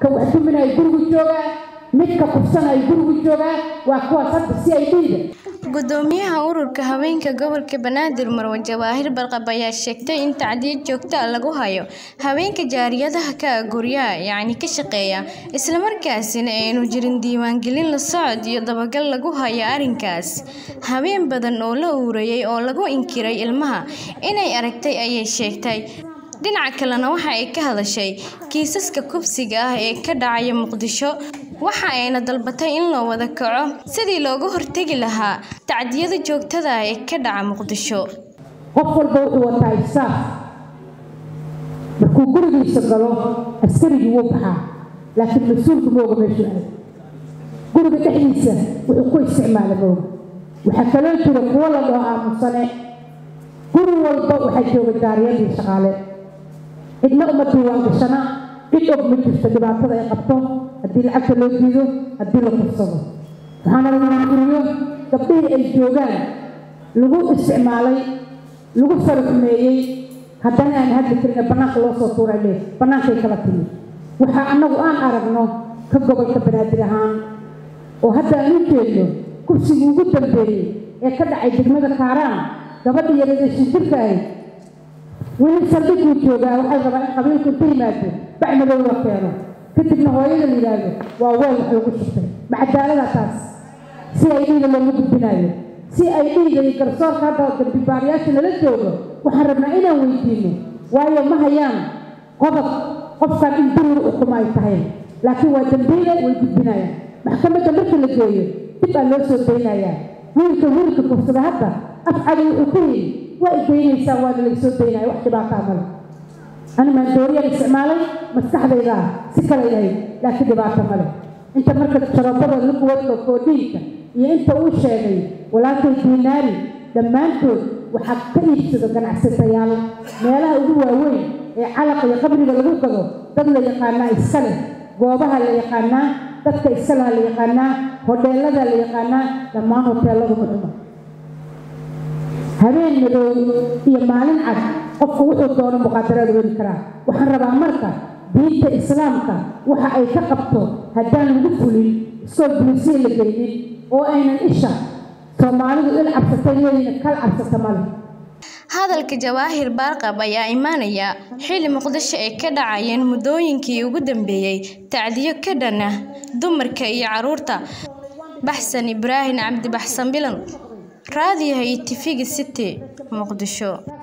ka wax duminaya gurigu joogaa midka kufsanaya gurigu joogaa waa kuwaas hadda si ay dhiida gudoomiyaha ururka haweenka gobolka banaadir marwe jawaahir barqab ayaa sheegtay in tacdiyo joogto ah lagu hayo haweenka jaariyadaha ka ah guryaha yacni ka shaqeeya islamarkaasina aynu jirin diiwaangelin la socod iyo dabagal lagu hayo arrinkaas haween badan oo la uurayay oo lagu inkiray ilmaha inay aragtay ayay sheegtay dhinaca kalena waxa ay ka hadashay kiisaska kubsiga ah ee ka dhacaya muqdisho waxa ayna dalbatay in loo wada kaco sidii looga hortegi lahaa tacdiyada joogtada ah ee ka dhaca muqdisho qof walba wuxuu wataa isaaf markuu gurigiisa galo askarigii wuu baxaa laakiin mas-uulku mooga meeshuu aad guriga dhexdiisa wuxuu ku isticmaala mooga waxaa kaloo jira kuwo la dhaho aamusane guri walba waxaa jooga jaariyadii shaqaale cidna uma diiwaan gashana cid og ma jirto dhibaatada ay qabto haddii lacagta loo diido haddii la kursado waxaana lagu guriyo gabdhihii ay joogaan lagu isticmaalay lagu faraxumeeyey haddana aan hadli karin bannaanka loo soo tuuray le bannaankay kala timi waxaa annagu aan aragno ka gobolka banaadir ahaan oo hadda aan u jeedno kursigii ugu dambeeyey ee ka dhacay degmada kaaraan gabadha yareeda shinjirka ahayd weli saldhiguu joogaa waxay rabaa in qabiilku inta yimaado bacmadow la keeno kadibna hooyada la yidhaahdo waa weel wax lagu shubtay macadaalada taas si ay dhiiga loogu gudbinayo si ay dhiiga iyo garsoorka hadda dambibaarayaasha lala joogo waxaan rabnaa inaan weydiino waayo ma hayaan qodob qofkan in duriga ukuma ay tahay laakiin waa dambiile way gudbinayaan maxkamadda marka la geeyo dib aa loo soo daynayaa wiilka wiilka kufsada hadda afcada wuxuu ku yidhi waa idaynaysaa waana laysoo daynaya wax dhibaataa male ani maandooriyaan isticmaalay maskaxdayda ah si kale yahayd laakiin dhibaato male inta marka sharabada lukuwadka koodhiinka iyo inta uu sheegay walaalkay diinaari dhammaantood waxaa ka iibsado ganacsatayaal meelaha ugu waaweyn ee calaqa iyo qabriga lagu gado dad la yaqaanaa iska leh goobaha la yaqaanaa dadka iska laha la yaqaanaa hodheelada la yaqaanaa dhammaan hoteeladu muxuma habeen madow iyo maalin cad qofku wuxuu doono muqaadaraad weli karaa waxaan rabaa marka diinta islaamka waxa ay ka qabto haddaan lagu fulin iskoo bulisiya la geynin oo aynan isha soomaalidu il cabsatay leeyina kal cabsata male hadalka jawaahir baarqab ayaa imaanaya xilli muqdisho ay ka dhacayeen muddooyinkii ugu dambeeyey tacdiyo ka dhan ah dumarka iyo carruurta baxsan ibraahim cabdi baxsan bilan raadiyaha iyo tifiga city muqdisho